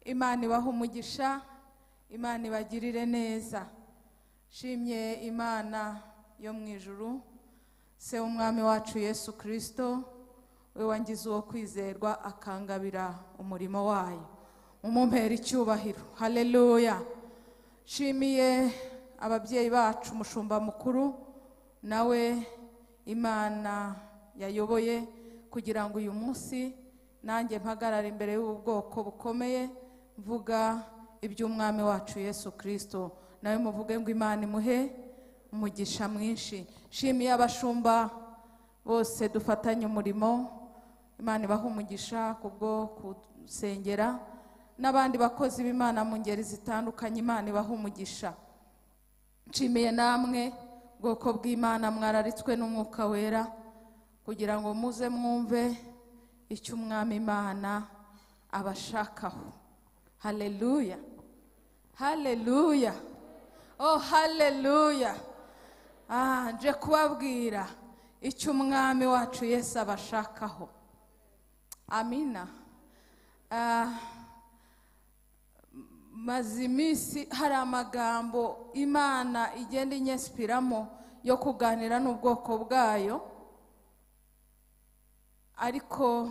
imana ibaha umugisha imana ibagirire neza shimye imana yo mu ijuru se w'umwami wacu yesu kirisito we wangize uwo kwizerwa akangabira umurimo wayo umumpera icyubahiro haleluya nshimiye ababyeyi bacu umushumba mukuru nawe imana yayoboye kugira ngo uyu munsi nanjye mpagarare imbere y'ubwoko bukomeye mvuga iby'umwami wacu yesu kirisito nawe muvuge ngo imana imuhe umugisha mwinshi nshimiye abashumba bose dufatanye umurimo imana ibaha umugisha kubwo gusengera n'abandi bakozi b'imana mu ngeri zitandukanye imana ibaha umugisha nshimiye namwe bwoko bw'imana mwararitswe n'umwuka wera kugira ngo muze mwumve icyo umwami imana abashakaho haleluya haleluya oh haleluya ah nje kubabwira icyo umwami wacu yesu abashakaho amina Ah, maze iminsi hari amagambo imana igenda inyesipiramo yo kuganira n'ubwoko bwayo ariko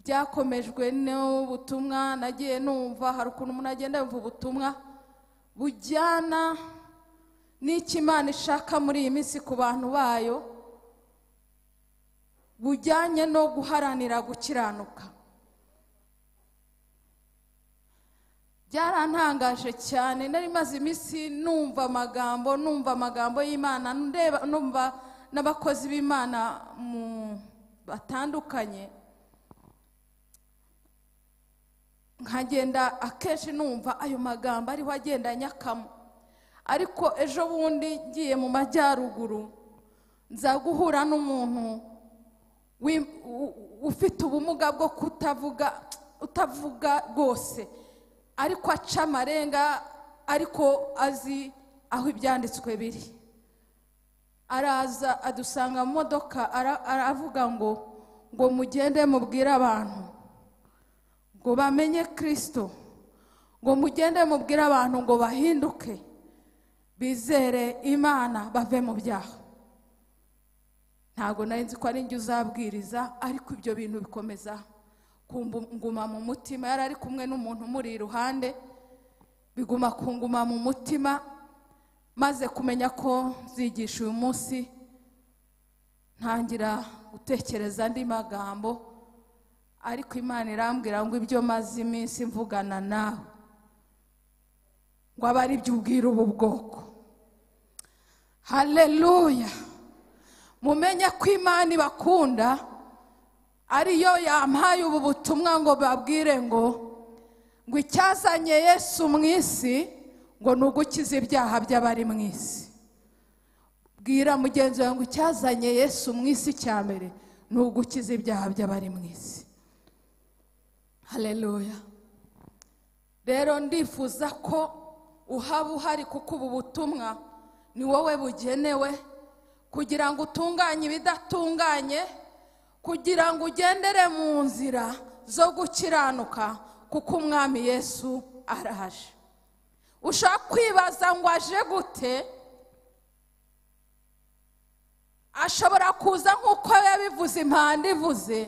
byakomejwe n'ubutumwa nagiye numva hari ukuntu umuntu agenda yumva ubutumwa bujyana n'icyo imana ishaka muri iyi minsi ku bantu bayo bujyanye no guharanira gukiranuka byarantangaje cyane nari maze iminsi numva amagambo numva amagambo y'imana ndeba numva n'abakozi b'imana mu batandukanye nkagenda akenshi numva ayo magambo ariho agenda anyakamo ariko ejo bundi ngiye mu majyaruguru nza guhura n'umuntu wi- u- ufite ubumuga bwo kutavuga utavuga rwose ariko aca amarenga ariko azi aho ibyanditswe biri araza adusanga mu modoka ara- aravuga ngo ngo mugende mubwire abantu ngo bamenye kirisito ngo mugende mubwire abantu ngo bahinduke bizere imana bave mu byaha ntabwo nari nzi ko ari njye uzabwiriza ariko ibyo bintu bikomeza kunguma mu mutima yari ari kumwe n'umuntu umuri iruhande biguma kunguma mu mutima maze kumenya ko nzigisha uyu munsi ntangira gutekereza andi magambo ariko imana irambwira ngo ibyo maze iminsi mvugana nawe ngo abe ari byo ubwira ubu bwoko haleluya mumenye ko imana ibakunda ariyo yampaye ubu butumwa ngo babwire ngo ngo icyazanye yesu mu isi ngo ni ugukiza ibyaha by'abari mu isi bwira mugenzi wawe ngo icyazanye yesu mu isi cya mbere ni ugukiza ibyaha by'abari mu isi haleluya rero ndifuza ko uhaba uhari kuko ubu butumwa ni wowe bugenewe kugira ngo utunganye ibidatunganye kugira ngo ugendere mu nzira zo gukiranuka kuko umwami yesu araje ushaka kwibaza ngo aje gute ashobora kuza nk'uko yabivuze impanda ivuze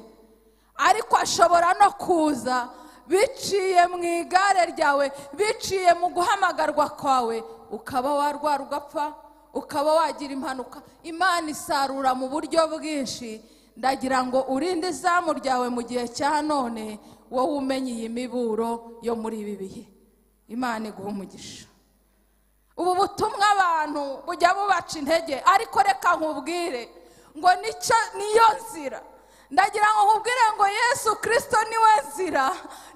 ariko ashobora no kuza biciye mu igare ryawe biciye mu guhamagarwa kwawe ukaba warwara ugapfa ukaba wagira impanuka imana isarura mu buryo bwinshi ndagira ngo urinde izamu ryawe mu gihe cya none wowe umenye iyi miburo yo muri ibi bihe imana iguha umugisha ubu butumwa abantu bujya bubaca intege ariko reka nkubwire ngo nicyo niyo nzira ndagira ngo nkubwire ngo yesu kirisito niwe nzira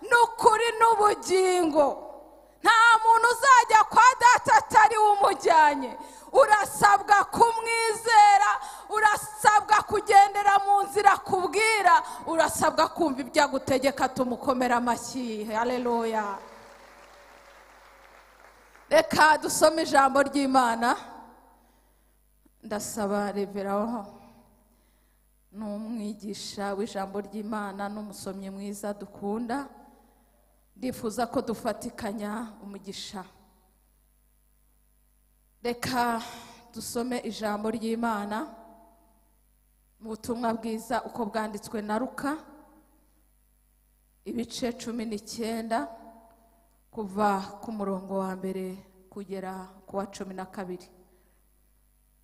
n'ukuri n'ubugingo nta muntu uzajya kwa data atari we umujyanye urasabwa kumwizera urasabwa kugendera mu nzira akubwira urasabwa kumva ibyo agutegeka tumukomera amashyi hareruya reka dusome ijambo ry'imana ndasaba reveraho ni umwigisha w'ijambo ry'imana n'umusomyi mwiza dukunda ndifuza ko dufatikanya umugisha reka dusome ijambo ry'imana mu butumwa bwiza uko bwanditswe na ruka ibice cumi n'icyenda kuva ku murongo wa mbere kugera ku wa cumi na kabiri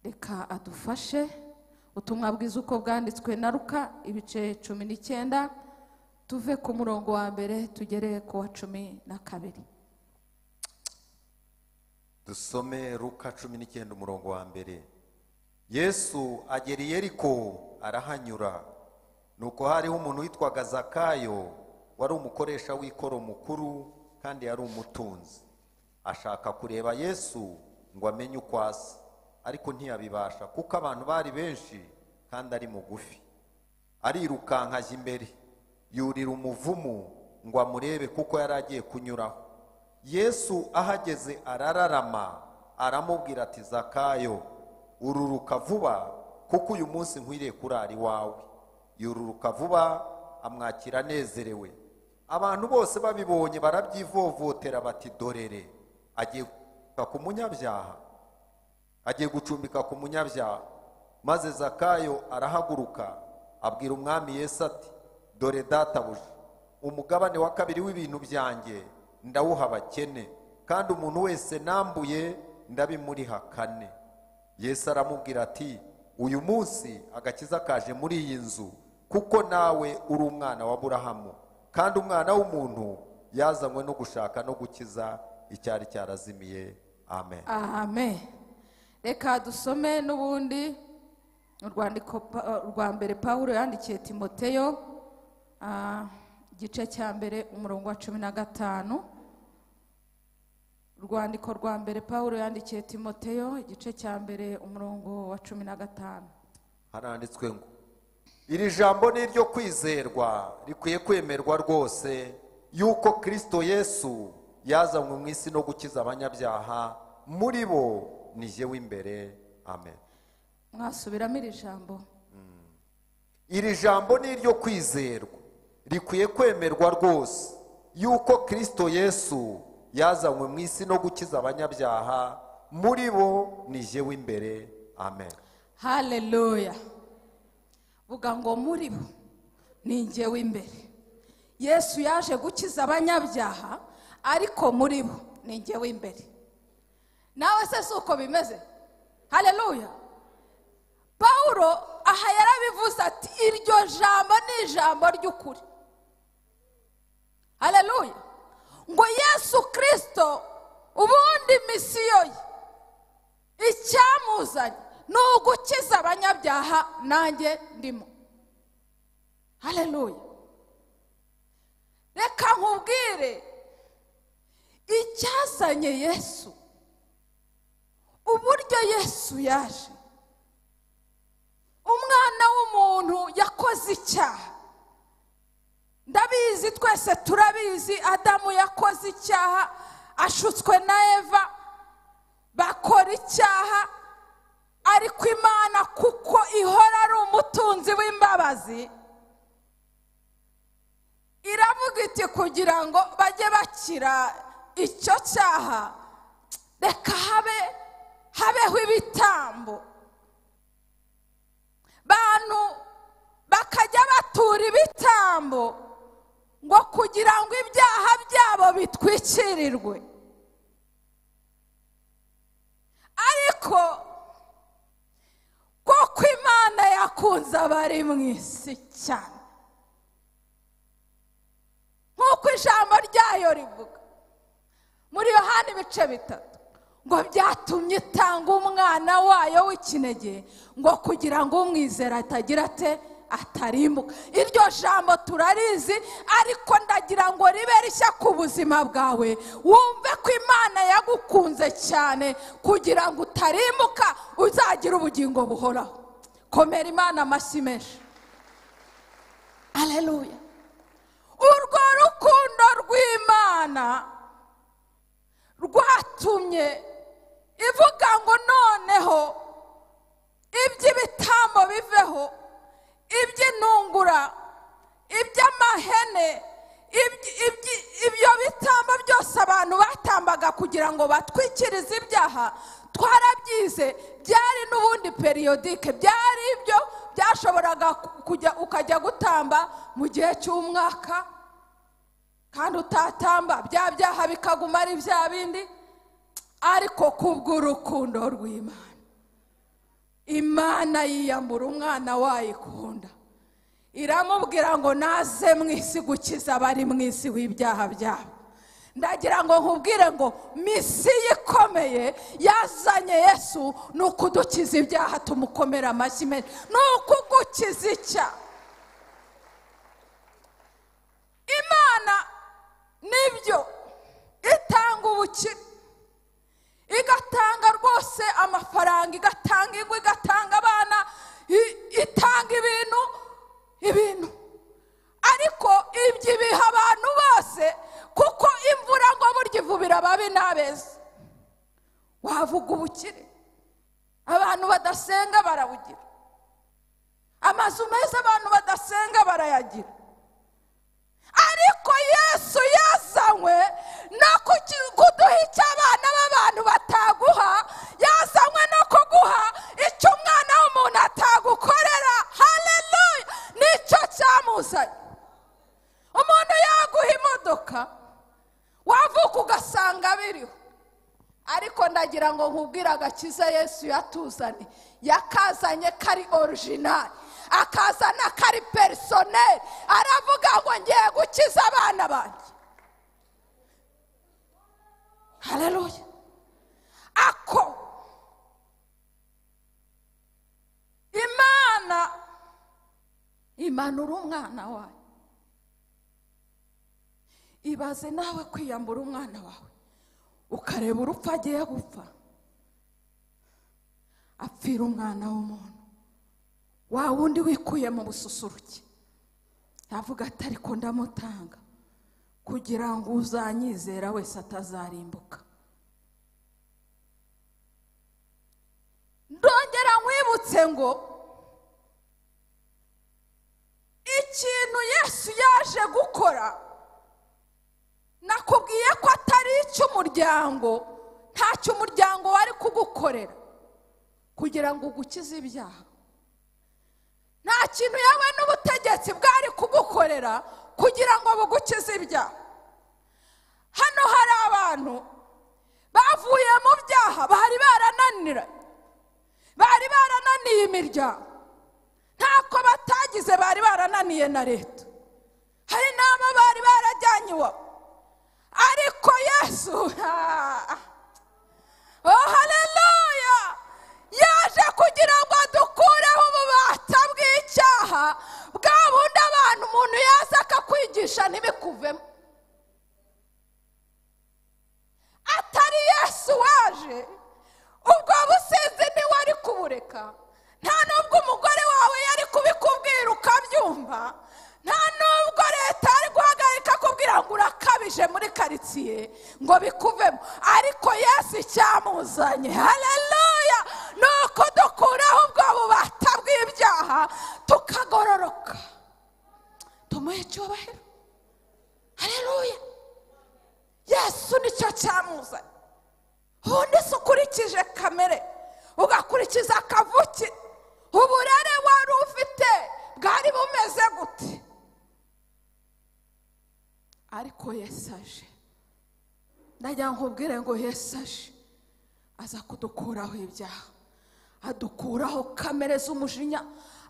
reka adufashe ubutumwa bwiza uko bwanditswe na ruka ibice cumi n'icyenda tuve ku murongo wa mbere tugere ku wa cumi na kabiri dusome ruka cumi n'icyenda umurongo wa mbere yesu agera i yeriko arahanyura nuko hariho umuntu witwaga zakayo wari umukoresha w'ikoro mukuru kandi yari umutunzi ashaka kureba yesu ngo amenye uko asa ariko ntiyabibasha kuko abantu bari benshi kandi ari mugufi arirukanka ajya imbere yurira umuvumu ngo amurebe kuko yari agiye kunyuraho yesu ahageze arararama aramubwira ati zakayo ururuka vuba kuko uyu munsi nkwiriye kurara iwawe yururuka vuba amwakira anezerewe abantu bose babibonye barabyivovotera bati dorere agiye gucumbika ku munyabyaha agiye gucumbika ku munyabyaha maze zakayo arahaguruka abwira umwami yesu ati dore databuja umugabane wa kabiri w'ibintu byanjye ndawuha abakene kandi umuntu wese nambuye ndabimuriha kane yesu aramubwira ati uyu munsi agakiza kaje muri iyi nzu kuko nawe uri umwana wa burahamu kandi umwana w'umuntu yazanywe no gushaka no gukiza icyari cyarazimiye amen amen reka dusome n'ubundi urwandiko Pa- rwa mbere pawulo yandikiye timoteyo ah, igice cya mbere umurongo wa cumi na gatanu urwandiko rwa mbere pawulo yandikiye timoteyo igice cya mbere umurongo wa cumi na gatanu haranditswe ngo iri jambo ni iryo kwizerwa rikwiye kwemerwa rwose yuko kirisito yesu yazanywe mu isi no gukiza abanyabyaha muri bo ni jyewe imbere amen mwasubiramo iri jambo iri jambo ni iryo kwizerwa rikwiye kwemerwa rwose yuko kirisito yesu yazanywe mu isi no gukiza abanyabyaha muri bo ni jyewe imbere amen haleluya vuga ngo muri bo ni njye w'imbere yesu yaje gukiza abanyabyaha ariko muri bo ni njye w'imbere nawe se si uko bimeze haleluya pawulo aha yarabivuze ati iryo jambo ni ijambo ry'ukuri haleluya ngo yesu kirisito ubundi misiyo ye icyamuzanye ni ugukiza abanyabyaha nanjye ndimo haleluya reka nkubwire icyazanye yesu uburyo yesu yaje umwana w'umuntu yakoze icyaha ndabizi twese turabizi adamu yakoze icyaha ashutswe na eva bakora icyaha ariko imana kuko ihora ari umutunzi w'imbabazi iravuga iti kugira ngo bajye bakira icyo cyaha reka habe habeho ibitambo bantu bakajya batura ibitambo ngo kugira ngo ibyaha byabo bitwikirirwe ariko kuko imana yakunze abari mu isi cyane nk'uko ijambo ryayo rivuga muri yohani ibice bitatu ngo byatumye itanga umwana wayo w'ikinege ngo kugira ngo umwizera atagira ate atarimbuka iryo jambo turarizi ariko ndagira ngo ribe rishya ku buzima bwawe wumve ko imana yagukunze cyane kugira ngo utarimbuka uzagire ubugingo buhoraho komera imana amashyi menshi aleluya urwo rukundo rw'imana rwatumye ivuga ngo noneho iby'ibitambo biveho iby'intungura iby'amahene ibyo- ibyo- ibyo bit- babaga kugira ngo batwikirize ibyaha twarabyize byari n'ubundi periyodike byari ibyo byashoboraga ku- kujya ukajya gutamba mu gihe cy'umwaka kandi utatamba bya byaha bikaguma ari bya bindi ariko kubw'urukundo rw'imana imana yiyambura umwana wayikunda iramubwira ngo naze mu isi gukiza abari mu isi w'ibyaha byabo ndagira ngo nkubwire ngo misiyo ikomeye yazanye yesu ni ukudukiza ibyaha tumukomera amashyi menshi ni ukugukiza icyaha imana nibyo itanga ubukire igatanga rwose amafaranga igatanga ingo igatanga abana i- itanga ibintu ibintu ariko ibyo ibiha abantu bose kuko imvura ngo burya ivubira ababi n'abeza wavuga ubukire abantu badasenga barabugira amazu meza abantu badasenga barayagira ariko yesu yazanywe no kuki- kuduha icyo abana b'abantu bataguha yazanywe no kuguha icyo umwana w'umuntu atagukorera haleluya nicyo cyamuzanye umuntu yaguha imodoka wavuka ugasanga biriho ariko ndagira ngo nkubwire agakiza yesu yatuzanye yakazanye kari orijinali akazana kari perisoneri aravuga ngo ngiye gukiza abana banjye haleluya ako imana imanura umwana wayo ibaze nawe kwiyambura umwana wawe ukareba urupfu agiye gupfa apfira umwana w'umuntu wa wundi wikuye mu bususuruke yavuga ati ariko ndamutanga kugira ngo uzanyizera wese atazarimbuka ndongera nkwibutse ngo ikintu yesu yaje gukora nakubwiye ko atari icy'umuryango ntacyo umuryango wari kugukorera kugira ngo ugukize ibyaha nta kintu yewe n'ubutegetsi bwari kugukorera kugira ngo bugukize ibyaha hano hari abantu bavuye mu byaha bari barananiranye bari barananiye imiryango ntako batagize bari barananiye na leta hari n'abo bari barajyanye iwabo ariko yesu ah, oh haleluya yaje kugira ngo adukureho ububata bw'icyaha bwa bundi abantu umuntu yaza akakwigisha ntibikuvemo atari yesu waje ubwo businzi ntiwari kubureka nta n'ubwo umugore wawe yari kubikubwira ukabyumva nta n'ubwo leta yari guhagarika kubwira ngo urakabije muri karitsiye ngo bikuvemo ariko yesu icyamuzanye haleluya ni uko dukuraho ubwo bubata bw'ibyaha tukagororoka tumuhe icyubahiro haleluya yesu nicyo cyamuzanye ubundi se ukurikije kamere ugakurikiza akavuke uburere wari ufite bwari bumeze gute ariko yesu aje ndagira ngo nkubwire ngo yesu aje aza kudukuraho ibyaha adukuraho kamere z'umujinya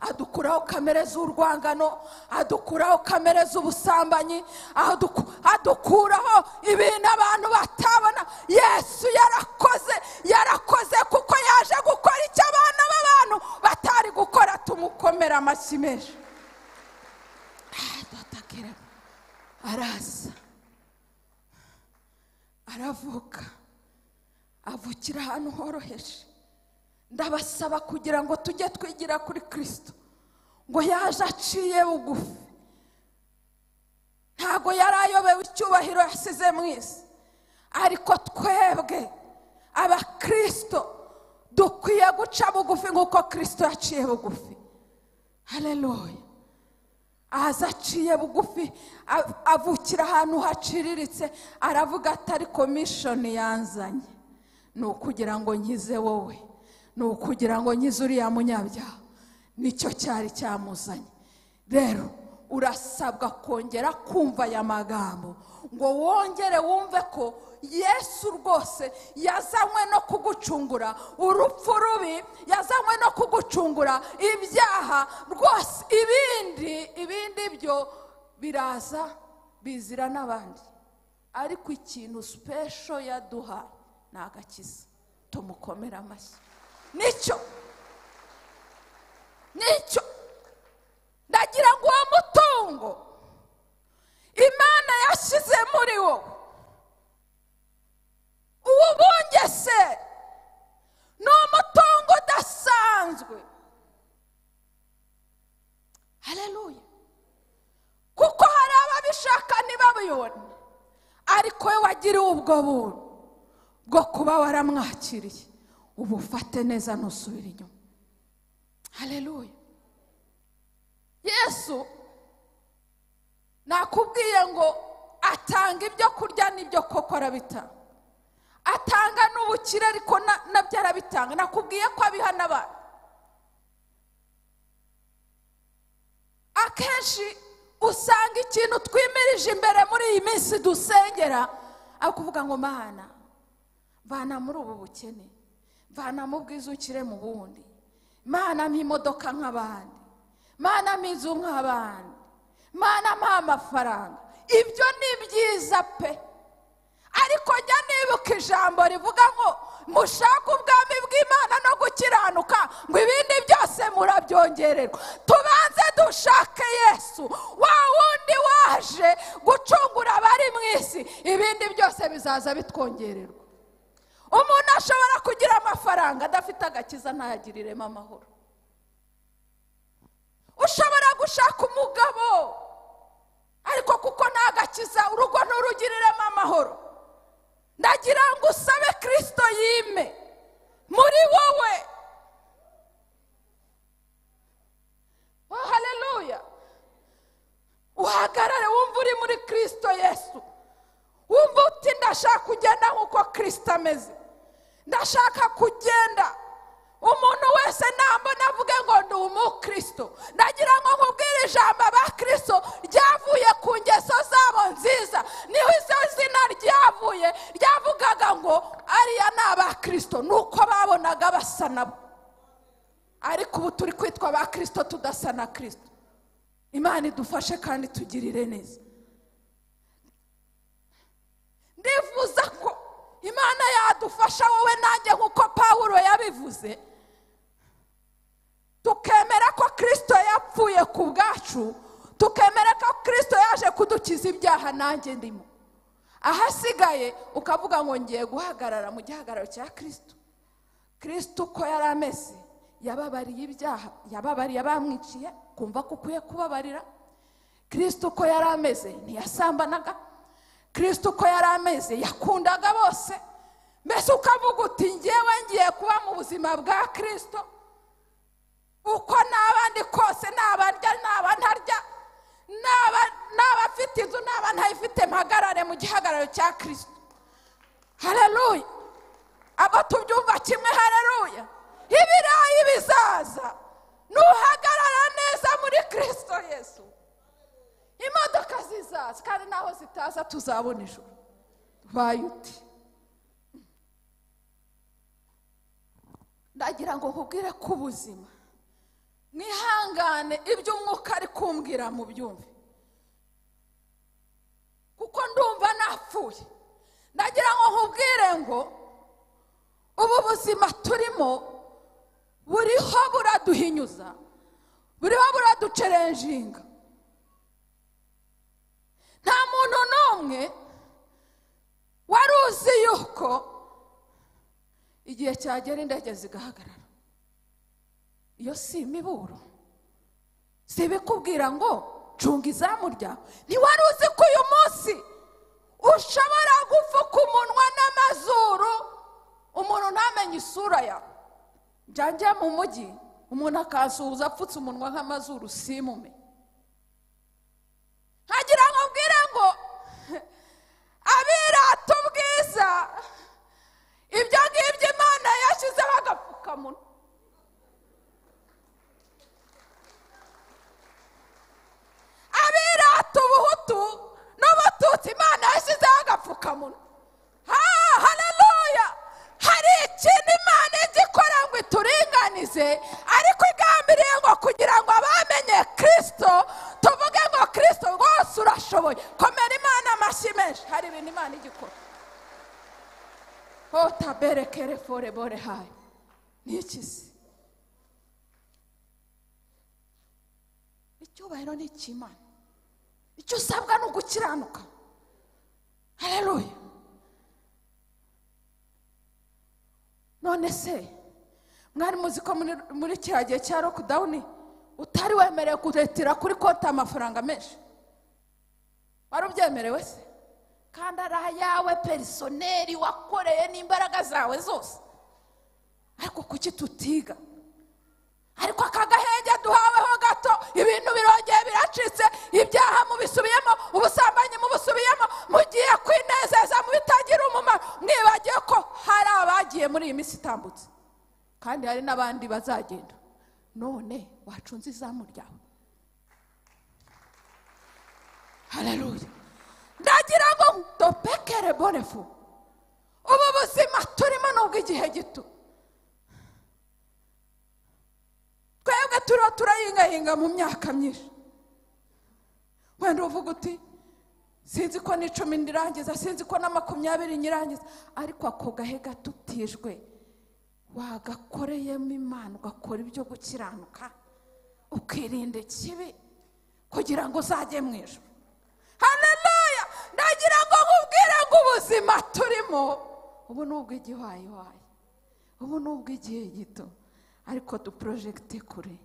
adukuraho kamere z'urwangano adukuraho kamere z'ubusambanyi aduku- adukuraho ibintu abantu batabona yesu yarakoze yarakoze kuko yaje gukora icyo abana b'abantu batari gukora tumukomera amashyi menshi Ah, dutakira. araza aravuka avukira ahantu horoheje ndabasaba kugira ngo tujye twigira kuri kirisito ngo yaje aciye bugufi ntabwo yari ayobewe icyubahiro yasize mu isi ariko twebwe abakirisito dukwiye guca bugufi nk'uko kirisito yaciye bugufi haleluya ahaza aciye bugufi a- avukira ahantu haciriritse aravuga ati ariko mishoni yanzanye ni ukugira ngo nkize wowe ni ukugira ngo nkize uriya munyabyaha nicyo cyari cyamuzanye rero urasabwa kongera kumva aya magambo ngo wongere wumve ko yesu rwose yazanywe no kugucungura urupfu rubi yazanywe no kugucungura ibyaha rwose ibindi ibindi byo biraza bizira n'abandi ariko ikintu sipesho yaduhaye ni agakiza tumukomere amashyi nicyo nicyo ndagira ngo uwo mutungo imana yashyize muri wowe uwubungese ni umutungo udasanzwe hareruya kuko hari ababishaka ntibabibone ariko we wagiriwe ubwo buntu bwo kuba waramwakiriye ubufate neza ntusubire inyuma hareruya yesu nakubwiye ngo atanga ibyo kurya n'ibyo koko arabitanga atanga n'ubukire ariko na- nabyo arabitanga nakubwiye ko abiha n'abantu akenshi usanga ikintu twimirije imbere muri iyi minsi dusengera ari ukuvuga ngo mana mvana muri ubu bukene mvana mu bwiza ukire mu bundi mana mpa imodoka nk'abandi mana mpa inzu nk'abandi mana mpa amafaranga ibyo ni byiza pe ariko jya nibuka ijambo rivuga ngo mushake ubwami bw'imana no gukiranuka ngo ibindi byose murabyongererwa tubanze dushake yesu wa wundi waje gucungura abari mu isi ibindi byose bizaza bitwongererwa umuntu ashobora kugira amafaranga adafite agakiza ntayagiriremo amahoro ushobora gushaka umugabo ariko kuko nta gakiza urugo nturugiriremo amahoro ndagira ngo usabe kirisito yime muri wowe oh haleluya uhagarare wumva uri muri kirisito yesu wumva uti ndashaka kugenda nk'uko kirisito ameze ndashaka kugenda umuntu wese nambona avuge ngo ndi umukirisito ndagira ngo nkubwire ijambo abakirisito ryavuye ku ngeso zabo nziza niho izo zina ryavuye ryavugaga ngo ariya ni abakirisito ni uko babonaga basa nabo ariko ubu turi kwitwa abakirisito tudasa na kirisito imana idufashe kandi tugirire neza ndifuza ko imana yadufasha wowe nanjye nk'uko pawulo yabivuze tukemera ko kirisito yapfuye ku bwacu tukemera ko kirisito yaje kudukiza ibyaha nanjye ndimo ahasigaye ukavuga ngo ngiye guhagarara mu gihagararo cya kirisito kirisito uko yari ameze yababariye ibyaha yababariye abamwiciye kumva ko ukwiye kubabarira kirisito uko yari ameze ntiyasambanaga kirisito uko yari ameze yakundaga bose mbese ukavuga uti ngewe ngiye kuba mu buzima bwa kirisito uko n'abandi kose n'abarya n'aba ntarya n'aba n'abafite inzu n'aba ntayifite mpagarare mu gihagararo cya kirisito hareruya abo tubyumva kimwe hareruya ibirayi bizaza nuhagarara neza muri kirisito yesu imodoka zizaza kandi naho zitaza tuzabona ijoro ubaye uti ndagira ngo nkubwire ko ubuzima mwihangane ibyo umwuka ari kumbwira mu byumve kuko ndumva napfuye ndagira ngo nkubwire ngo ubu buzima turimo buriho buraduhinyuza buriho buraducerenjinga nta muntu n'umwe wari uzi yuko igihe cyagera indege zigahagarara iyo si imiburo si ibikubwira ngo cunga izamu ryawe ntiwari uzi ko uyu munsi ushobora gupfuka umunwa n'amazuru umuntu ntamenye isura yawe njya njya mu mujyi umuntu akansuhuza apfutse umunwa nk'amazuru simume nkagira ngo mbwire ngo abirata ubwiza ibyo ngibyo imana yashyizeho agapfukamunwa abirata ubuhutu n'ubututsi imana yashyizeho agapfukamunwa ha hararuya hari ikintu imana ijya ikora ngo ituringanize ariko igambiriye ngo kugira ngo abamenye kirisito tuvuge ngo kirisito rwose urashoboye komera imana amashyi menshi hari ibintu imana ijya ikora ho tabere kere fore bore hayo ni iki se icyubahiro ni icy'imana icyo usabwa ni ugukiranuka hareruye none se mwari muzi ko muri- muri kiriya gihe cya lockdown utari wemerewe kuretira kuri konti amafaranga menshi wari ubyemerewe se kandi ari ayawe perisoneri wakoreye n'imbaraga zawe zose ariko kuki tutiga ariko aka gahenge duhaweho gato ibintu birongeye biracitse ibyaha mubisubiyemo ubusambanyi mubusubiyemo mugiye kwinezeza mu bitagira umumaro mwibagiye ko hari abagiye muri iyi minsi itambutse kandi hari n'abandi bazagenda none wacunze izamu ryawe hararuya ndagira ngo dopekere bonefu ubu buzima turimo ni ubw'igihe gito twebwe turiho turahingahinga mu myaka myinshi wenda uvuga uti sinzi ko n'icumi ndirangiza sinzi ko na makumyabiri nyirangiza ariko ako gahe gato utijwe wagakoreyemo imana ugakora ibyo gukiranuka ukirinda ikibi kugira ngo uzajye mu ijoro hareruya ndagira ngo nkubwire ngo ubuzima turimo ubu ni ubw'igiwayiwayi ubu ni ubw'igihe gito ariko duporojegite kure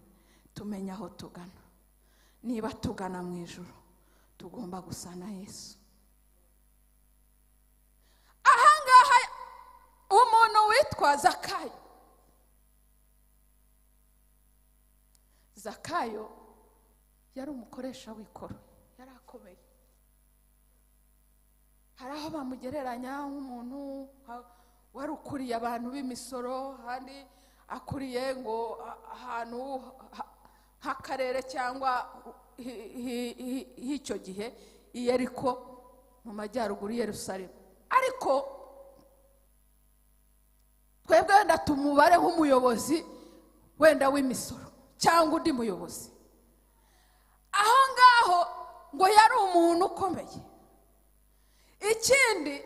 tumenye aho tugana niba tugana mu ijoro tugomba gusa na yesu ahangaha umuntu witwa zakayo zakayo yari umukoresha w'ikoro yari akomeye hari aho bamugereranya nk'umuntu ha- wari ukuriye abantu b'imisoro hari akuriye ngo a- ahantu ha- h'akarere cyangwa hi- hi- hi- h'icyo gihe i Yeriko mu majyaruguru i yerusalemu ariko twebwe wenda tumubare nk'umuyobozi wenda w'imisoro cyangwa undi muyobozi aho ngaho ngo yari umuntu ukomeye ikindi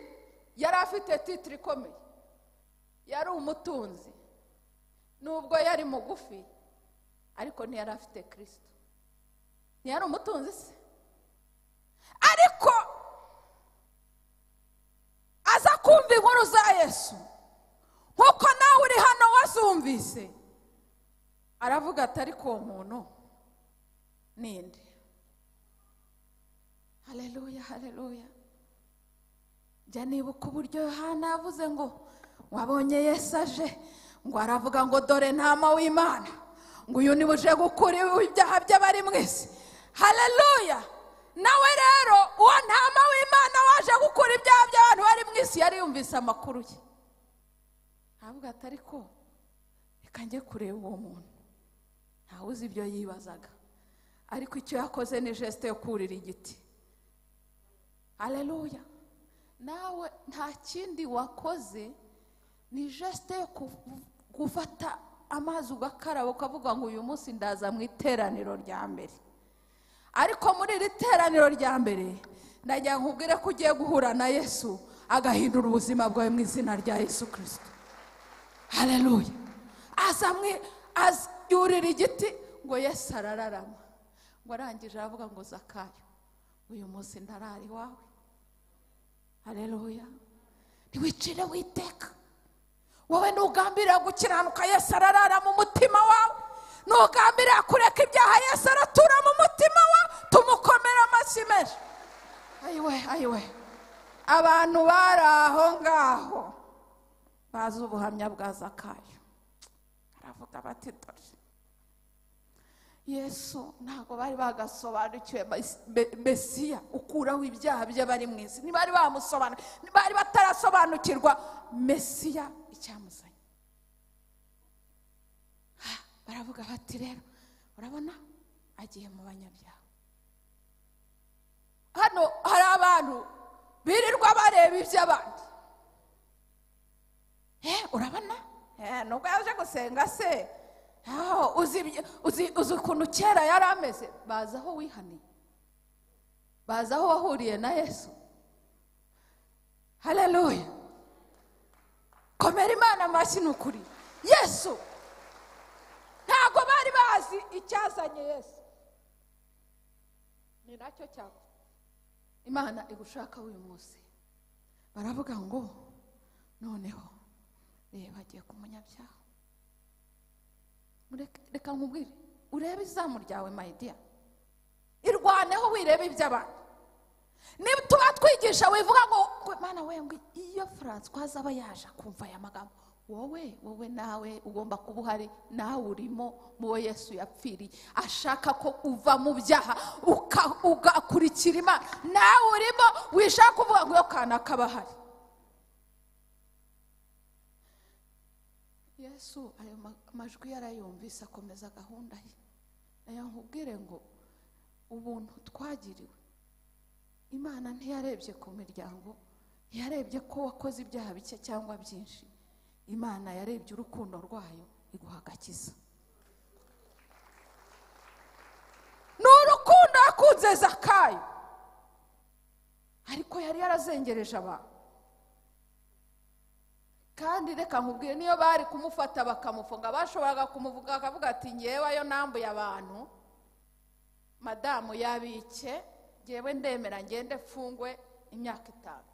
yari afite titire ikomeye yari umutunzi nubwo yari mugufi ariko ntiyari afite kirisito ntiyari umutunzi se ariko aza kumva inkuru za yesu nk'uko nawe uri hano wazumvise aravuga ati ariko uwo muntu ninde hareruya hareruya njya nibuka uburyo yohana yavuze ngo wabonye yesu aje ngo aravuga ngo dore ntama w'imana ngo uyu niwe uje gukura ibyaha by'abari mu isi hareruya nawe rero uwo ntama w'imana waje gukura ibyaha by'abantu bari mu isi yari yumvise amakuru ye aravuga ati ariko reka njye kureba uwo muntu ntawe uzi ibyo yibazaga ariko icyo yakoze ni jesite yo kurira igiti hareruya nawe nta kindi wakoze ni jesite yo ku- gufata amazi ugakaraba ukavuga ngo uyu munsi ndaza mu iteraniro rya mbere ariko muri iri teraniro rya mbere ndagira ngo nkubwire ko ugiye guhura na yesu agahindura ubuzima bwawe mu izina rya yesu kirisito hareruya aza mwe aza- yurira igiti ngo yesu arararama ngo arangije aravuga ngo zakayo uyu munsi ndarara iwawe hareruya ntiwicire witeka wowe ntugambirira gukiranuka yesu ararara mu mutima wawe ntugambirira kureka ibyaha yesu aratura mu mutima wawe tumukomera amashyi menshi ayiwe ayiwe abantu bari aho ngaho bazi ubuhamya bwa zakayo aravuga bati dore yesu ntabwo bari bagasobanukiwe mes- me- mesiya ukuraho ibyaha by'abari mu isi ntibari bamusobanura ntibari batarasobanukirwa mesiya icyamuzanye Ha, baravuga bati rero urabona agiye mu banyabyaha hano hari abantu birirwa bareba iby'abandi Eh, urabona Eh, nubwo yaje gusenga se aho uzi ibyo- uzi uzi ukuntu kera yari ameze baza aho wihaniye baza aho wahuriye na yesu haleluya komera imana amashyi ni ukuri yesu ntabwo bari bazi icyazanye yesu ni nacyo cyago imana igushaka uyu munsi baravuga ngo noneho reba agiye ku munyabyaha Mureke- reka nkubwire urebe izamu ryawe mayidiya irwaneho wirebe iby'abantu niba tuba twigisha wivuga ngo "Gwe mana we ngo iyo francois aba yaje akumva aya magambo wowe wowe nawe ugomba kuba uhari nawe urimo mu wo yesu yapfiriye ashaka ko uva mu byaha uka- ugakurikira imana nawe urimo wishaka kuvuga ngo iyo kana kaba ahari yesu ayo ma- majwi yarayumvise akomeza gahunda ye nayo nkubwire ngo ubuntu twagiriwe imana ntiyarebye ku miryango ntiyarebye ko wakoze ibyaha bike cyangwa byinshi imana yarebye urukundo rwayo iguha agakiza ni urukundo yakunze zakayo ariko yari yarazengereje abantu kandi reka nkubwire niyo bari kumufata bakamufunga bashoboraga kumuvuga akavuga ati ngeweyo nambuye abantu madamu yabike ngewe ndemera ngende mfungwe imyaka itanu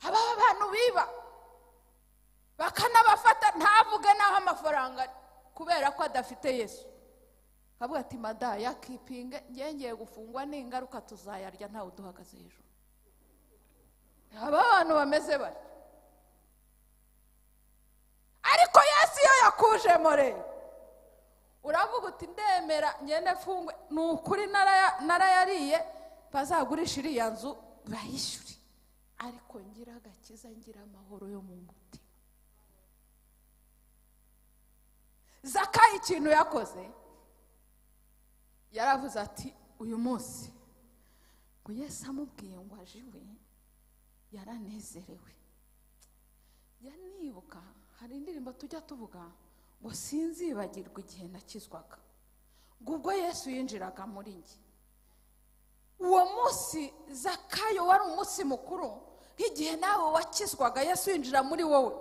aba bantu biba bakanabafata ntavuge n'aho amafaranga ari, kubera ko adafite yesu akavuga ati madamu yakipinge ngewe ngiye gufungwa n'ingaruka tuzayarya ntawe uduhagaze hejuru aba abantu bameze batyo ariko yesu iyo yakujemo rero uravuga uti ndemera ngende mfungwe ni ukuri naraya- narayariye bazagurisha iriya nzu bayishyure ariko ngira agakiza ngira amahoro yo mu mutima zakayi ikintu yakoze yaravuze ati uyu munsi ngo yesu amubwiye ngo aje iwe yaranezerewe yanibuka hari indirimbo tujya tuvuga ngo sinzibagirwa igihe nakizwaga ngo ubwo yesu yinjiraga muri njye uwo munsi zakayo wari umunsi mukuru nk'igihe nawe wakizwaga yesu yinjira muri wowe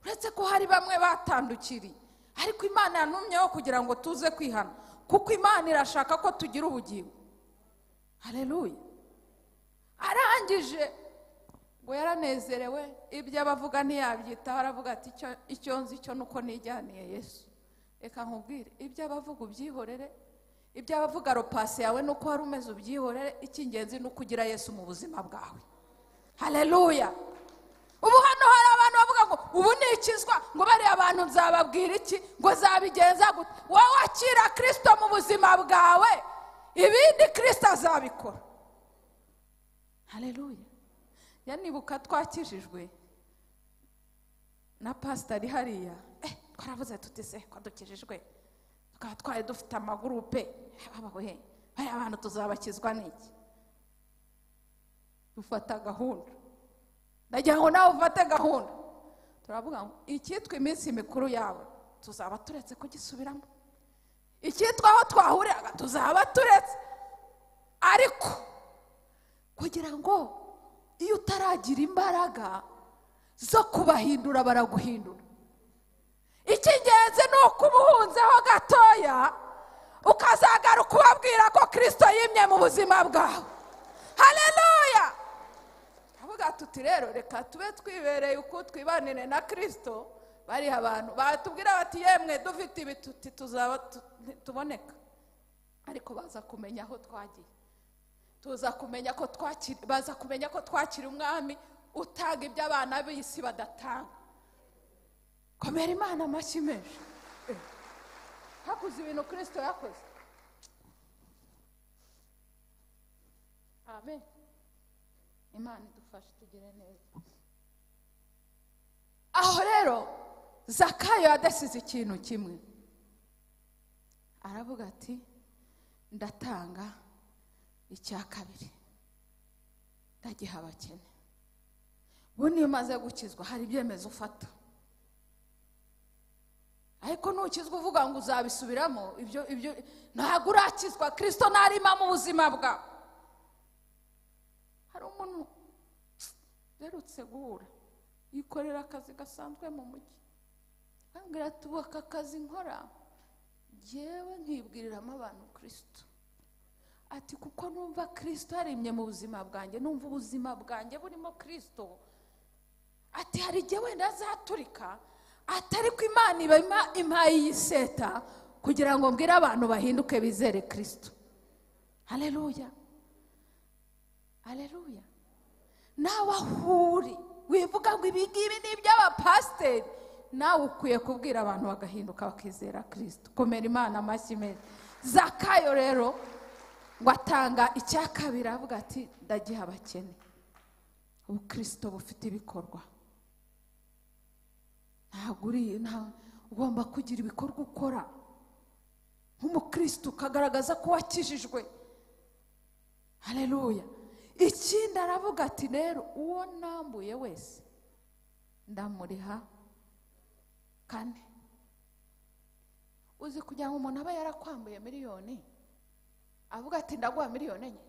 uretse ko hari bamwe batandukiriye ariko imana yanumyeho kugira ngo tuze kwihana kuko imana irashaka ko tugira ubugingo hareruye arangije ngo yaranezerewe ibyo abavuga ntiyabyitaho aravuga ati icyo icyo nzi cyo ni uko nijyaniye yesu reka nkubwire ibyo abavuga ubyihorere ibyo abavuga ropasi yawe ni uko wari umeze ubyihorere icy'ingenzi ni uko ugira yesu mu buzima bwawe hareruya ubu hano hari abantu bavuga ngo ubu nikizwa ngo bariya abantu nzababwira iki ngo zabigenza gute wowe wakira kirisito mu buzima bwawe ibindi kirisito azabikora hareruya yanibuka twakijijwe na pasitari hariya eh twaravuze tuti se ko dukijijwe tukaba twari dufite amagurupe babawe bariya abantu tuzabakizwa n'iki dufata gahunda ndagira ngo nawe ufate gahunda turavuga ngo icyitwa iminsi mikuru yawe tuzaba turetse kugisubiramo icyitwa aho twahuriraga tuzaba turetse ariko kugira ngo iyo utaragira imbaraga zo kubahindura baraguhindura icy'ingenzi ni uko umuhunzeho gatoya ukazagaruka ubabwira ko kirisito yimye mu buzima bwawe hareruya avuga tuti rero reka tube twibereye uko twibanire na kirisito bariho abantu batubwira bati yemwe dufite ibi tuti tuzaba tu- tuboneka ariko baza kumenya aho twagiye tuza kumenya ko twakira baza kumenya ko twakira umwami utanga ibyo abana b'isi badatanga komera imana amashyi menshi hakuze ibintu kirisito yakoze amen imana idufashe tugire neza aho rero zakayo yadasize ikintu kimwe aravuga ati ndatanga icya kabiri ndagiha abakene ubu niyo umaze gukizwa hari ibyemezo ufata ariko ntukizwa uvuga ngo uzabisubiramo ibyo ibyo ntabwo urakizwa kirisito ntarimo mu buzima bwawe hari umuntu uherutse guhura yikorera akazi gasanzwe mu mujyi ambwira ati ubu aka kazi nkora ngewe nkibwiriramo abantu kirisito ati kuko numva kirisito yarimye mu buzima bwanjye numva ubuzima bwanjye burimo kirisito ati hari igihe wenda azaturika atari ko imana iba ima- impaye iyi seta kugira ngo mbwire abantu bahinduke bizere kirisito hareruya hareruya nawe aho uri wivuga ngo ibi ngibi ni iby'abapasiteri nawe ukwiye kubwira abantu bagahinduka bakizera kirisito komera imana amashyi meza zakayo rero ngo atanga icya kabiri avuga ati ndagiha abakene ubukristo bufite ibikorwa ntabwo uri nta- ugomba kugira ibikorwa ukora nk'umukristo ukagaragaza ko wakijijwe hareruya ikindi aravuga ati rero uwo nambuye wese ndamuriha kane uzi kugira ngo umuntu aba yarakwambuye miliyoni avuga ati ndaguha miliyoni enye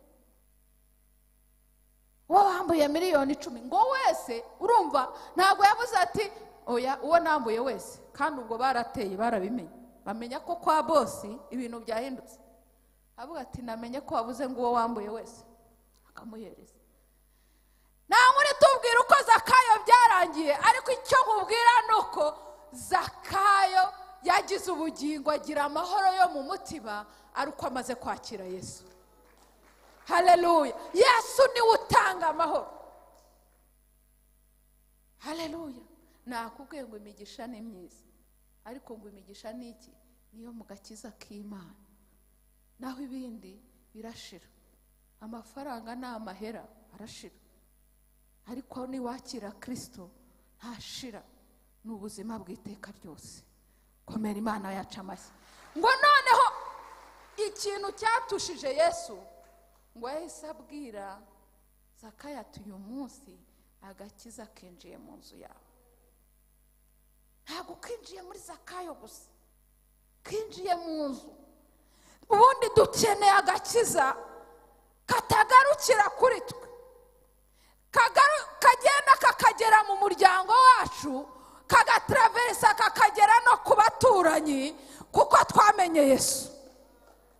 uwo wambuye miliyoni icumi ngo wese urumva ntabwo yavuze ati oya uwo nambuye wese kandi ubwo barateye barabimenye bamenya ko kwa bosi ibintu byahindutse avuga ati namenye ko wavuze ngo uwo wambuye wese akamuhereza nta nkuru itubwira uko zakayo byarangiye ariko icyo nkubwira ni uko zakayo yagize ubugingo agira amahoro yo mu mutima ari uko amaze kwakira yesu hareruya yesu niwe utanga amahoro hareruya nakubwiye ngo imigisha ni myiza ariko ngo imigisha ni iki niyo mu gakiza k'imana naho ibindi birashira amafaranga ni amahera arashira ariko niwakira kirisito ntashira ni ubuzima bw'iteka ryose komera imana yacu amashyi ngo noneho ikintu cyatushije yesu ngo yahise abwira zakayo ati uyu munsi agakiza kinjiye mu nzu yawe ntabwo kinjiye muri zakayo gusa kinjiye mu nzu ubundi dukeneye agakiza katagarukira kuri twe kagaru- kagenda kakagera mu muryango wacu kagataravesa kakagera no ku baturanyi kuko twamenye yesu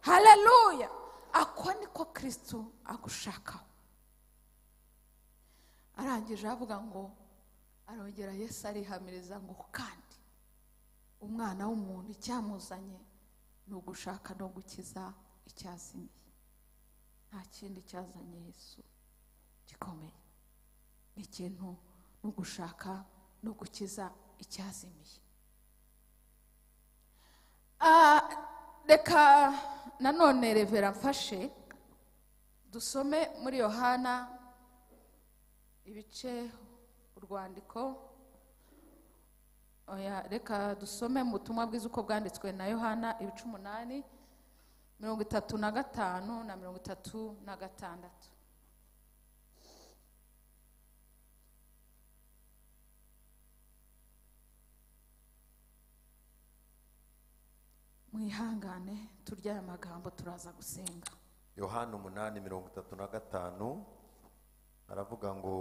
hareruya ako niko kirisito agushakaho arangije avuga ngo arongera yesu arihamiriza ngo kandi umwana w'umuntu icyamuzanye ni ugushaka no gukiza icyazimiye nta kindi cyazanye yesu gikomeye ni ikintu no gushaka no gukiza icyazimiye Ah, reka nanone revera mfashe dusome muri yohana ibice urwandiko Oya, reka dusome mu butumwa bwiza uko bwanditswe na yohana ibice umunani mirongo itatu na gatanu na mirongo itatu na gatandatu mwihangane turya aya magambo turaza gusenga yohana umunani mirongo itatu na gatanu aravuga ngo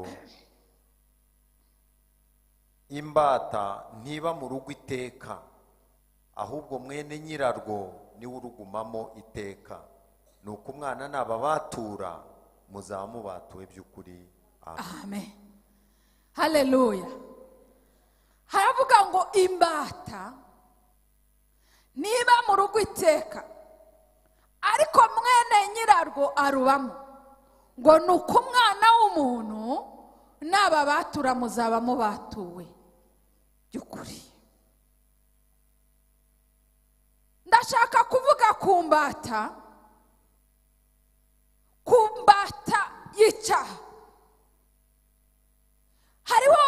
imbata ntiba mu rugo iteka ahubwo mwene nyirarwo niwe urugumamo iteka ni uko umwana nababatura muzaba mubatuwe by'ukuri Amen. amen hareruya haravuga ngo imbata niba mu rugo iteka ariko mwene nyirarwo arubamo ngo ni uko umwana w'umuntu n'aba batura muzaba mubatuwe by'ukuri ndashaka kuvuga ku mbata ku mbata y'icyaha hariho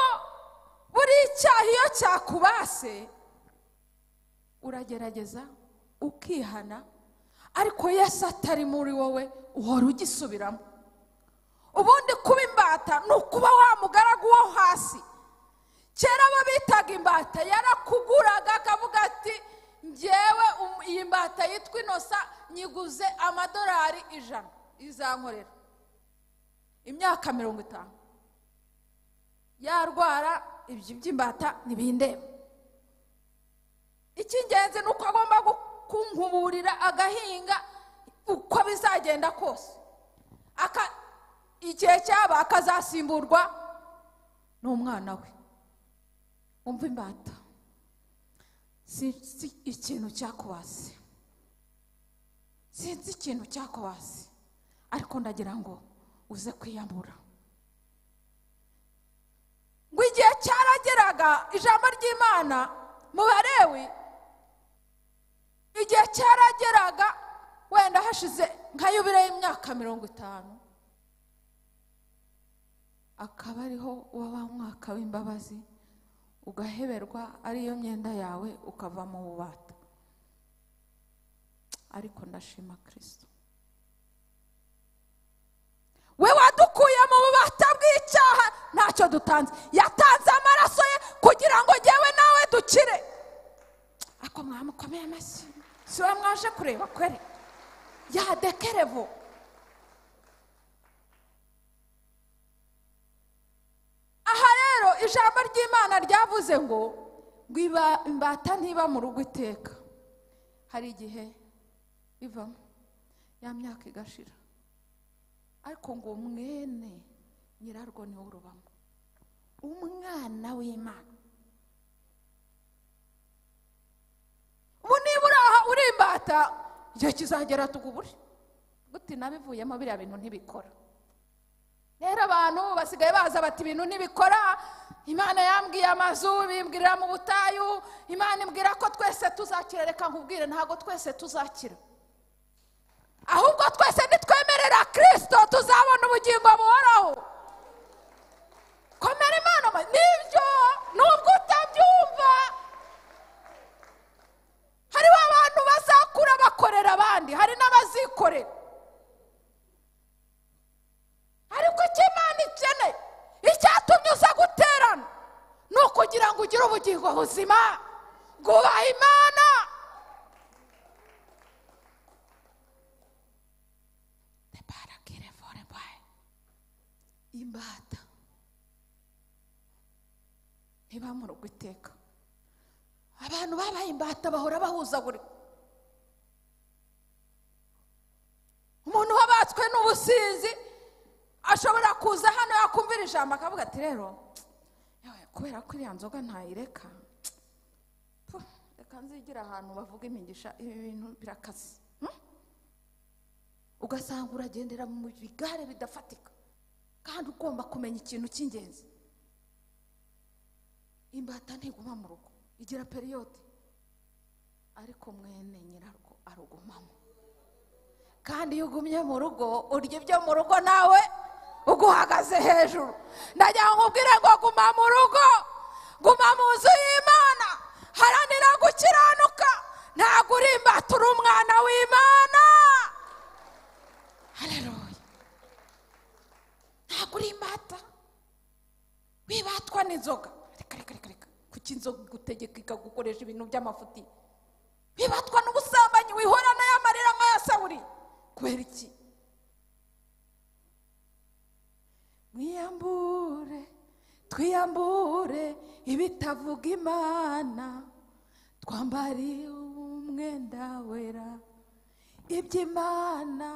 buri cyaha iyo cyakubase uragerageza ukihana ariko yesu atari muri wowe uhora ugisubiramo ubundi kuba imbata ni ukuba wa mugaragu wo hasi kera abo bitaga imbata yarakuguraga akavuga ati ngewe um- iyi mbata yitwa inosa nyiguze amadolari ijana izankorera imyaka mirongo itanu yarwara ibyo by'imbata ntibindeba icy'ingenzi ni uko agomba gu- kunkuburira agahinga uko bizagenda kose Aka- igihe cyaba akazasimburwa n'umwana we umva imbata sinzi ikintu cyakubase sinzi ikintu cyakubase ariko ndagira ngo uze kwiyamura ngo igihe cyarageraga ijambo ry'imana mu barewi igihe cyarageraga wenda hashize nka yubire y'imyaka mirongo itanu akaba ariho uba wa mwaka w'imbabazi ugaheberwa ariyo myenda yawe ukava mu bubata ariko ndashima kirisito we wadukuye mu bubata bw'icyaha ntacyo dutanze yatanze amaraso ye kugira ngo njyewe nawe dukire ariko mwamukomeye amashyi si we mwaje kureba kwere yadekerevo aha rero ijambo ry'imana ryavuze ngo ngo iba- imbata ntiba mu rugo iteka hari igihe ivamo ya myaka igashira ariko ngo mwene nyirarwo niwe urubamo umwana w'imana ubu niba uri aha uri imbata igihe kizagera tugubure gute nabivuyemo biriya bintu ntibikora rero abantu basigaye baza bati ibintu ntibikora imana yambwiye amazu bimbwirira mu butayu imana imbwira ko twese tuzakira reka nkubwire ntabwo twese tuzakira ahubwo twese nitwemerera kirisito tuzabona ubugingo buhoraho komera imana ama- nibyo nubwo utabyumva hariho abantu bazakura bakorera abandi hari n'abazikorera ariko icyo imana ikeneye icyatumye uza guterana ni ukugira ngo ugire ubugingo buzima bwubaha imana deparagire vorebaye imbata ntiba mu rugo iteka abantu babaye imbata bahora bahuzagurika umuntu wabatswe n'ubusinzi ashobora kuza hano yakumvira ijambo akavuga ati rero yewe kubera ko iriya nzoga ntayireka puh, reka nzigira ahantu bavuga imigisha ibi bintu birakaze Hmm? ugasanga uragendera mu bigare bidafatika kandi ugomba kumenya ikintu cy'ingenzi imbata ntiguma mu rugo igira periyode ariko mwene nyirarwo arugumamo kandi iyo ugumye mu rugo urya ibyo mu rugo nawe uguhagaze hejuru ndagira ngo nkubwire ngo guma mu rugo guma mu nzu y'imana haranira gukiranuka ntabwo uri imbata uri umwana w'imana hareruya ntabwo uri imbata wibatwa n'inzoga reka reka reka reka kuki inzoga igutegeka ikagukoresha ibintu by'amafuti bibatwa n'ubusambanyi wihorana y'amarira nk'aya sawuri kubera iki mwiyambure twiyambure ibitavuga imana twambare umwenda wera iby'imana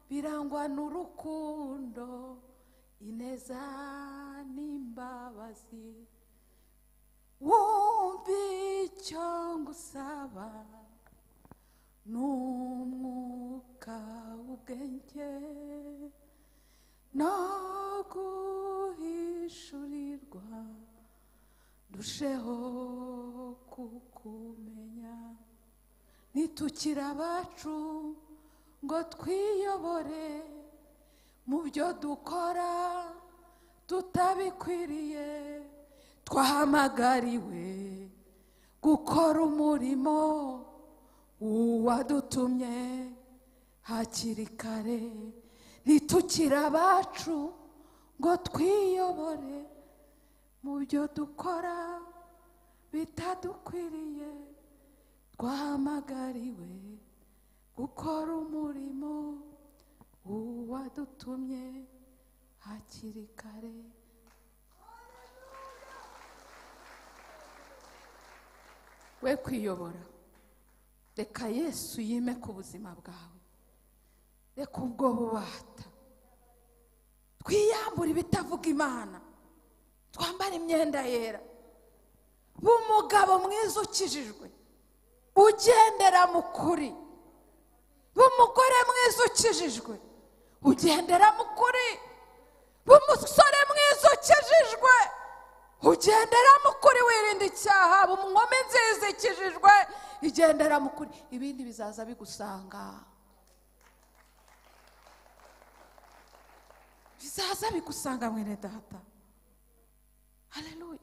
birangwa n'urukundo ineza n'imbabazi wumva icyo ngusaba n'umwuka w'ubwenge no guhishurirwa ndusheho kukumenya nitukire abacu ngo twiyobore mu byo dukora tutabikwiriye twahamagariwe gukora umurimo uwadutumye hakiri kare nitukire abacu ngo twiyobore mu byo dukora bitadukwiriye twahamagariwe gukora umurimo uwadutumye hakiri kare we kwiyobora reka yesu yime ku buzima bwawe reka ubwo bubata twiyambure ibitavuga imana twambare imyenda yera b'umugabo mwiza ukijijwe ugendera mu kuri b'umugore mwiza ukijijwe ugendera mu kuri b'umusore mwiza ukijijwe ugendera mu kuri wirinda icyaha b'umwome nziza ikijijwe igendera mu kuri ibindi bizaza bigusanga bizaza bigusanga mwene data haleluya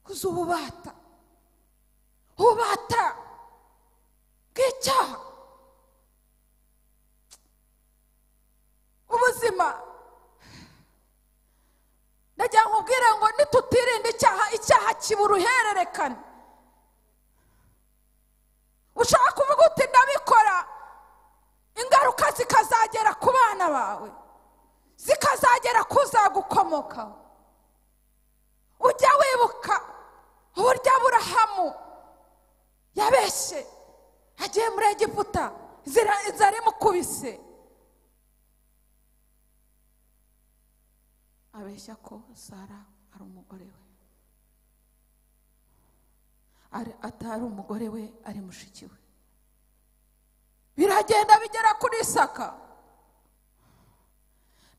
uzi ububata ububata bw'icyaha ubuzima ndagira ngo ubwire ngo nitutirinda icyaha icyaha kiba uruhererekane ushaka kuvuga uti ndabikora ingaruka zikazagera ku bana bawe zikazagera ku uzagukomokaho ujya wibuka uburyo aburahamu yabeshye agiye muri egiputa zarimukubise abeshya ko sara ari umugore we Ari- atari umugore we ari mushiki we biragenda bigera kuri isaka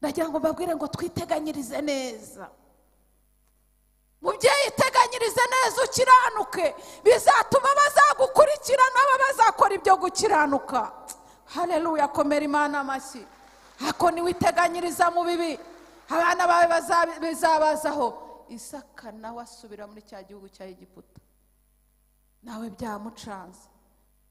ndagira ngo mbabwire ngo twiteganyirize neza mubyeyi teganyirize neza ukiranuke bizatuma bazagukurikira nabo bazakora ibyo gukiranuka hareruya komera imana amashyi ako ntiwiteganyiriza mu bibi abana bawe baza- bizabazaho isaka nawe asubira muri cya gihugu cya egiputa nawe byamucanze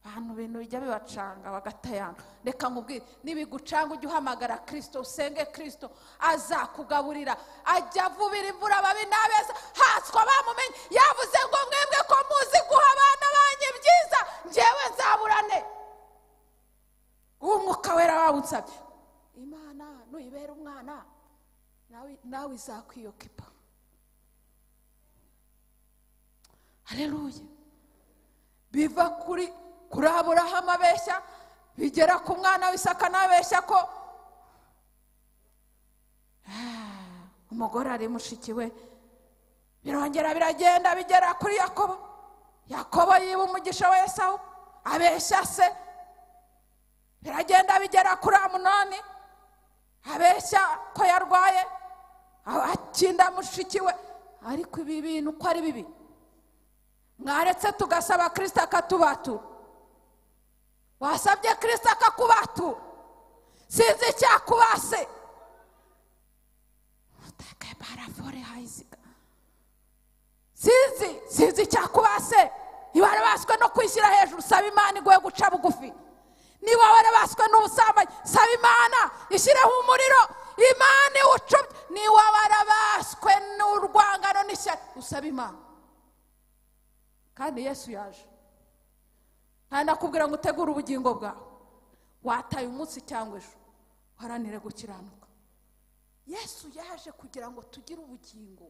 abantu ibintu bijya bibacanga bagatayanga reka nkubwire nibigucanga ujye uhamagara kirisito usenge kirisito azakugaburira ajya avubira imvura ababi n'abeza haswa bamumenye yavuze ngo mwebwe ko muzi guha abana banjye byiza njyewe nzaburane uwo mwuka wera wawunsabye imana nuyibera umwana nawe nawe izakwiyokipa hareruye biva kuri kuri aburahamu abeshya bigera ku mwana w'isaka n'abeshya ko Ah, umugore ari mushiki we birongera biragenda bigera kuri yakobo yakobo yiba umugisha wa esawu abeshya se biragenda bigera kuri amunoni abeshya ko yarwaye akinda mushiki we ariko ibi bintu uko ari bibi mwaretse tugasaba kirisita akatubatura wasabye kirisita akakubatura sinzi icyakubase utake barafore hayiziga sinzi sinzi icyakubase niba warabaswe no kwishyira hejuru saba imana iguhe guca bugufi niba warabaswe n'ubusambanyi saba imana ishyireho umuriro imana iwucubye niba warabaswe n'urwangano n'ishyari usaba imana kandi yesu yaje nta nakubwira ngo utegure ubugingo bwawe wataye umunsi cyangwa ejo uharanire gukiranuka yesu yaje kugira ngo tugire ubugingo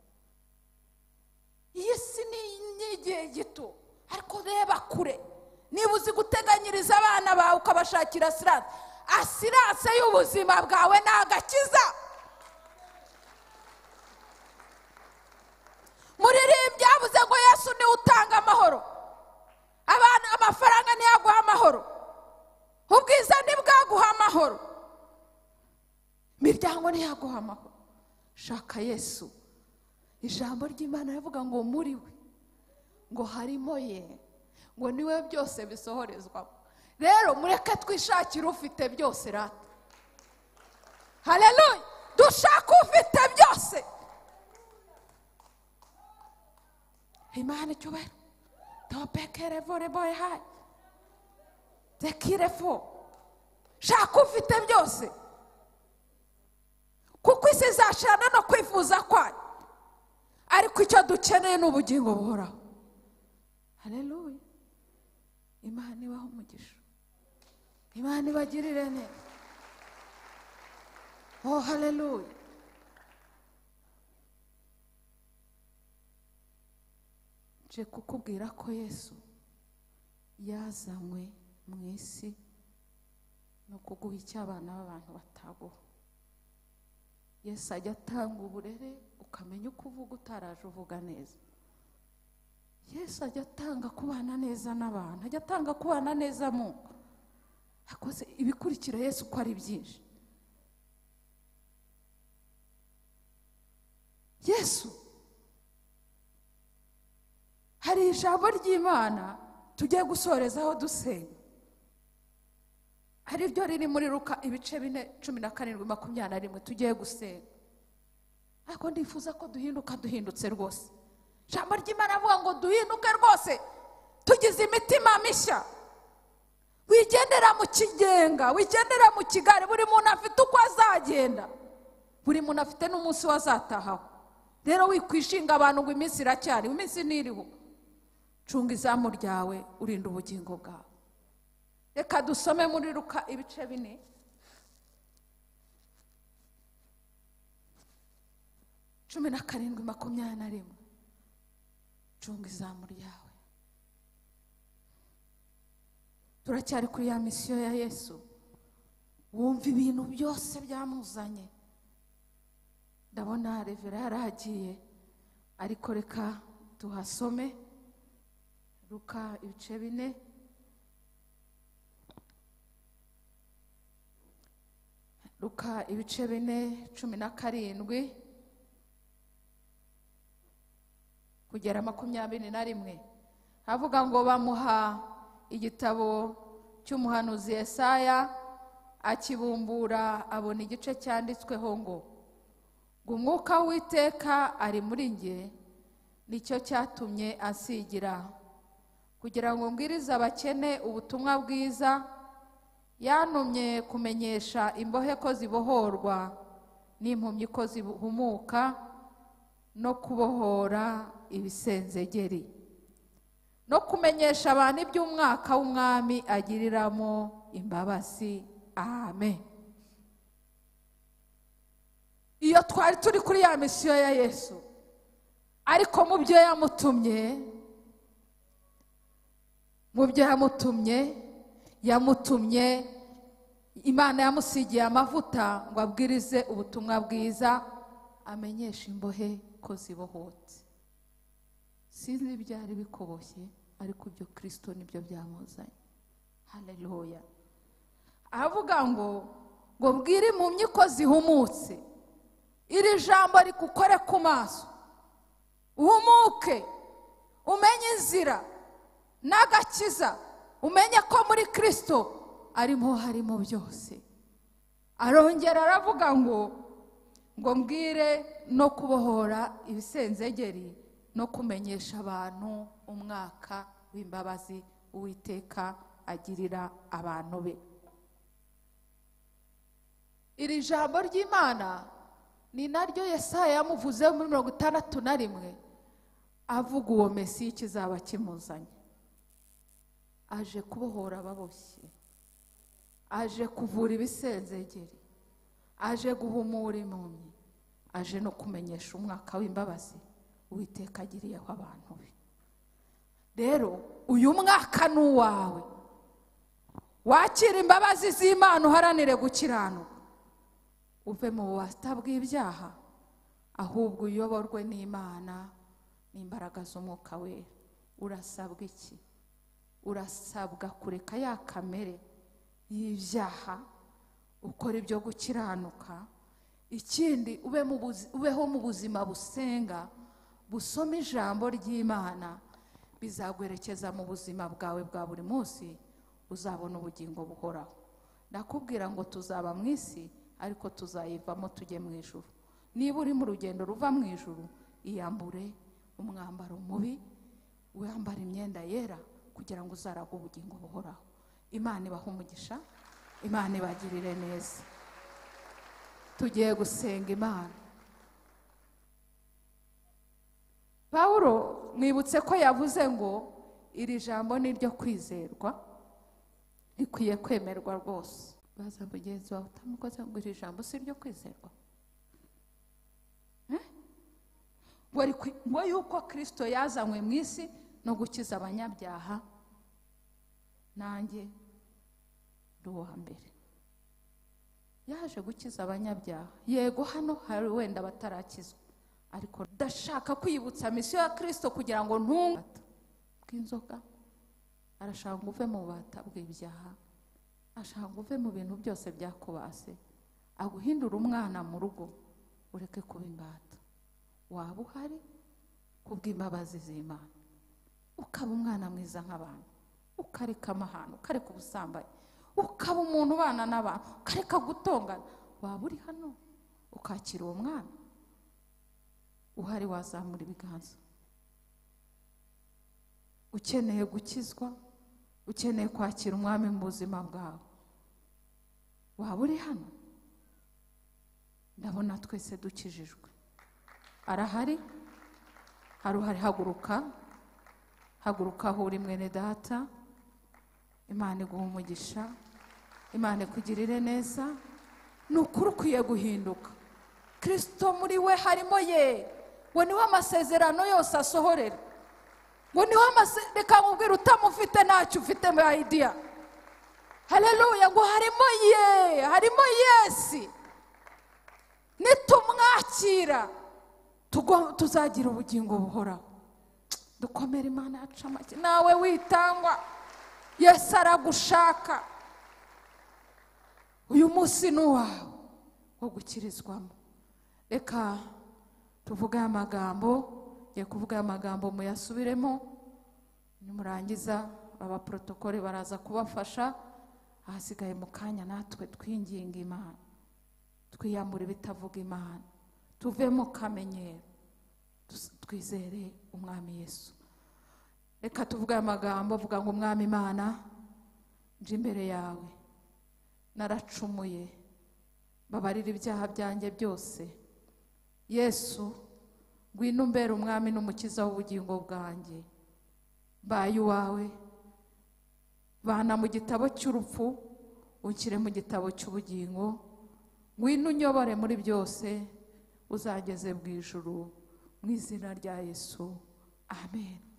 iyi si ni n'igihe gito ariko reba kure niba uzi guteganyiriza abana bawe ukabashakira asiranse asiranse y'ubuzima bwawe ni agakiza muririmbyi yavuze ngo yesu niwe utanga amahoro abantu amafaranga ntiyaguha amahoro ubwiza ntibwaguha amahoro imiryango ntiyaguha amahoro shaka yesu ijambo ry'imana rivuga ngo muri we ngo harimo ye ngo niwe byose bisohorezwamo rero mureke twishakire ufite byose rata hareruye dushaka ufite byose imana icyubahiro topekere voleboye hayi dekire fo shaka ufite byose kuko isi izashirana no kwifuza kwayo ariko icyo dukeneye ni ubugingo buhoraho hareruye imana ibaho umugisha imana ibagirire neza oh hareruye nje kukubwira ko yesu yazanywe mu isi ni ukuguha icyo abana b'abantu bataguha yesu ajya atanga uburere ukamenya uko uvuga utaraje uvuga neza yesu ajya atanga kubana neza n'abantu ajya atanga kubana neza mu ngo akoze ibikurikira yesu uko ari byinshi yesu hari ijambo ry'imana tugiye gusorezaho dusenga ari ryo riri muri ruka ibice bine cumi na karindwi makumyabiri na rimwe tugiye gusenga ariko ndifuza ko duhinduka duhindutse rwose ijambo ry'imana avuga ngo duhinduke rwose tugize imitima mishya wigendera mu kigenga wigendera mu kigari buri muntu afite uko azagenda buri muntu afite n'umunsi we azatahaho rero wikwishinga abantu ngo iminsi iracyari iminsi ntiriho cunga izamu ryawe urinda ubugingo bwawe reka dusome muri ruka ibice bine cumi na karindwi makumyabiri na rimwe cunga izamu ryawe turacyari kuri ya misiyo ya yesu wumva ibintu byose byamuzanye ndabona revera yarahagiye ariko reka tuhasome ruka ibice bine ruka ibice bine cumi na karindwi kugera makumyabiri na rimwe havuga ngo bamuha igitabo cy'umuhanuzi Yesaya akibumbura abona igice cyanditsweho ngo ngo umwuka w'iteka ari muri nge nicyo cyatumye asigira kugira ngo mbwirize abakene ubutumwa bwiza yantumye kumenyesha imbohe ko zibohorwa n'impumyi ko zihumuka no kubohora ibisenzegeri no kumenyesha abantu iby'umwaka w'umwami agiriramo imbabazi amen iyo twari turi kuri ya misiyo ya yesu ariko mu byo yamutumye mu byo yamutumye yamutumye imana yamusigiye amavuta ngo abwirize ubutumwa bwiza amenyesha imbohe ko zibohotse sinzi ibyari bikoboshye ariko ibyo kirisito nibyo byamuzanye hareruya avuga ngo ngo bwire impumyi ko zihumutse iri jambo rikukore ku maso uhumuke umenye inzira n'agakiza umenye ko muri kirisito arimo harimo byose arongera aravuga ngo ngo mbwire no kubohora ibisenzegeri no kumenyesha abantu umwaka w'imbabazi uwiteka agirira abantu be iri jambo ry'imana ni naryo Yesaya yamuvuze muri mirongo itandatu na rimwe avuga uwo mesi kizaba kimuzanye aje kubohora ababoshye aje kuvura ibisenzegeri aje guhumura impumyi aje no kumenyesha umwaka w'imbabazi uwiteka agiriyeho abantu be rero uyu mwaka ni uwawe wakira imbabazi z'imana uharanire gukiranuka uve mu bubata bw'ibyaha ahubwo uyoborwe n'imana n'imbaraga z'umwuka we urasabwa iki urasabwa kureka ya kamere y'ibyaha ukora ibyo gukiranuka ikindi ubeho mu buzima busenga busoma ijambo ry'imana bizaguherekeza mu buzima bwawe bwa buri munsi uzabona ubugingo buhoraho ndakubwira ngo tuzaba mu isi ariko tuzayivamo tujye mu ijuru niba uri mu rugendo ruva mu ijuru iyambure umwambaro mubi wambara imyenda yera kugira ngo uzarage ubugingo buhoraho imana ibahe umugisha imana ibagirire neza tugiye gusenga imana pawuro mwibutse ko yavuze ngo iri jambo ni iryo kwizerwa rikwiye kwemerwa rwose baza mugenzi wawe utamukoze ngo iri jambo si iryo kwizerwa Eh? ngo rikwi- ngo yuko kirisito yazanywe mu isi no gukiza abanyabyaha nanjye ndi uwa mbere yaje gukiza abanyabyaha yego hano hari wenda batarakizwa ariko ndashaka kwibutsa misiyo ya kirisito kugira ngo ntunga bw'inzoga arashaka ngo uve mu bubata bw'ibyaha ashaka ngo uve mu bintu byose byakubase aguhindura umwana mu rugo ureke kuba imbata waba uhari kubw'imbabazi z'imana ukaba umwana mwiza nk'abantu ukareka amahane ukareka ubusambanyi ukaba umuntu ubana n'abantu ukareka gutongana waba uri hano ukakira uwo mwana uhari wazamura ibiganza ukeneye gukizwa ukeneye kwakira umwami mu buzima bwawe waba uri hano ndabona twese dukijijwe arahari hari uhari haguruka haguruka aho uri mwene data imana iguha umugisha imana ikugirire neza ni ukuri ukwiye guhinduka kirisito muri we harimo ye ngo niho amasezerano yose asohorera ngo niho amase reka nkubwire utamufite ntacyo ufite muri ayidiya hareruya ngo harimo ye harimo yesi nitumwakira tugo- tuzagira ubugingo buhoraho dukomere imana yacu amashyi nawe witangwa yesu aragushaka uyu munsi ni uwawe wo gukirizwamo reka tuvuge aya magambo ngiye kuvuga aya magambo muyasubiremo nimurangiza abaporotokoli baraza kubafasha ahasigaye mu kanya natwe twinginga imana twiyambure ibitavuga imana tuve mu kamenyero tus- twizere umwami yesu reka tuvuge aya magambo vuga ngo umwami imana nje imbere yawe naracumuye mbabarira ibyaha byanjye byose yesu ngwino umbere umwami n'umukiza w'ubugingo bwanjye mbaye uwawe bana mu gitabo cy'urupfu unshyire mu gitabo cy'ubugingo ngwino unyobore muri byose uzageze mu ijuru mu izina rya yesu amen